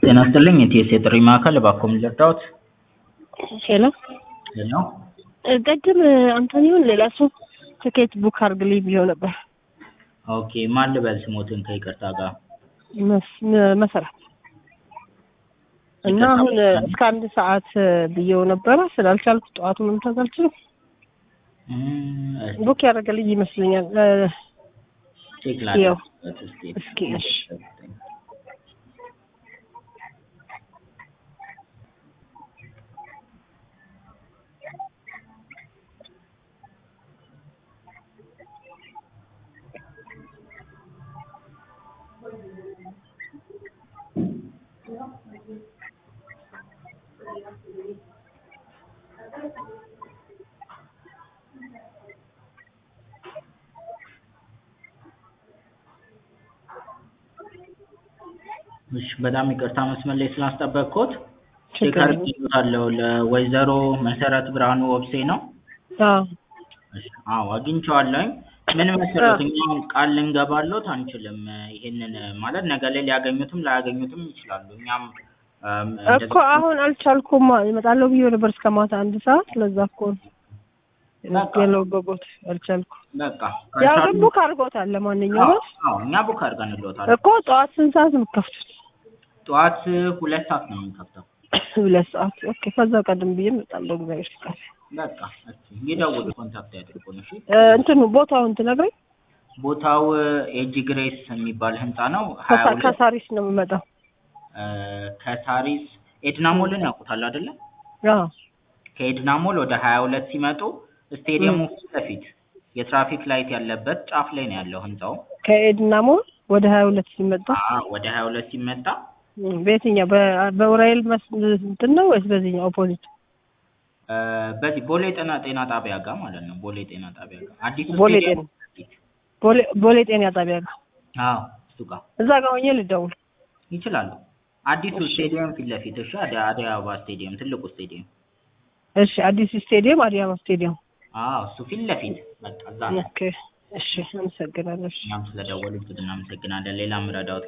ጤና ይስጥልኝ የቲኤስ የጥሪ ማዕከል እባክዎ ምን ልርዳዎት? ሄሎ ሄሎ ቅድም አንቶኒዮን ሌላ ሰው ትኬት ቡክ አድርግልኝ ብዬው ነበር። ኦኬ ማን ልበል ስሞትን ከይቅርታ ጋር? መስ- መ- መሰረት እና ይቅርታ አሁን በጣም። እስከ አንድ ሰዓት ብዬው ነበረ ስላልቻልኩ ጠዋቱ መምጣት አልችልም። እም፣ እስኪ ቡክ ያደረገልኝ ይመስለኛል። እ፣ ቼክ ያው፣ ላድርግበት እስኪ። እስኪ እሺ እሺ በጣም ይቅርታ መስመር ላይ ስላስጠበቅኩት ቼክ ችግር የለም። አድርጌዎታለሁ። ለወይዘሮ መሰረት ብርሃኑ ወብሴ ነው? አዎ እሺ፣ አዎ አግኝቼዋለሁኝ። ምን መሰረት እኛ ቃል ልንገባሎት አንችልም። ይሄንን ማለት ነገ ላይ ሊያገኙትም ላያገኙትም ይችላሉ። እኛም እም፣ እንደዚህ- እኮ አሁን አልቻልኩም። እመጣለሁ ብዬው ነበር እስከ ማታ አንድ ሰዓት። ለዛ እኮ ነው በቃ የለውበቦት አልቻልኩም። በቃ ያው ግን ካልቻሉ- ቡክ አድርጎታል። ለማንኛውም አዎ አዎ፣ እኛ ቡክ አድርገንልዎታል። እኮ ጠዋት ስንት ሰዓት ነው የምትከፍቱት? ጠዋት ሁለት ሰዓት ነው የምንከፍተው። ሁለት ሰዓት ኦኬ። ከዛ ቀደም ብዬ እመጣለሁ። እግዚአብሔር ይስጣል። በቃ እስኪ ይደውሉ፣ ኮንታክት ያድርጉን። እሺ እ፣ እንትኑ ቦታውን ትነግረኝ። ቦታው ኤጂ ግሬስ የሚባል ህንፃ ነው። ሀያ ከሳ- ሁለት ከሳሪስ ነው የምመጣው። ከሳሪስ ኤድና ሞልን ያውቁታል አይደለ? አዎ ከኤድና ሞል ወደ ሀያ ሁለት ሲመጡ ስቴዲየሙ ፊት ለፊት የትራፊክ ላይት ያለበት ጫፍ ላይ ነው ያለው ህንፃው። ከኤድና ሞል ወደ ሀያ ሁለት ሲመጣ አዎ ወደ ሀያ ሁለት ሲመጣ እም፣ በየትኛው በ- በኡራኤል መስ እንትን ነው ወይስ በዚህኛው ኦፖዚት? እ፣ በዚህ ቦሌ ጤና ጤና ጣቢያ ጋር ማለት ነው። ቦሌ ጤና ጣቢያ ጋር አዲሱ ቦሌ ስቴዲየም ፊት። ቦሌ ቦሌ ጤና ጣቢያ ጋር አዎ እሱ ጋር እዛ ጋር ሆኜ ልደውል። ይችላሉ። አዲሱ እሺ። ስቴዲየም ፊት ለፊት እሺ። አደ አደይ አበባ ስቴዲየም ትልቁ ስቴዲየም። እሺ አዲስ ስቴዲየም አዲስ አበባ ስቴዲየም። አዎ እሱ ፊት ለፊት በቃ እዛ ነው። ኦኬ እሺ፣ አመሰግናለሁ። እሺ። እኛም ስለደወሉት እናመሰግናለን። ሌላ ምረዳውት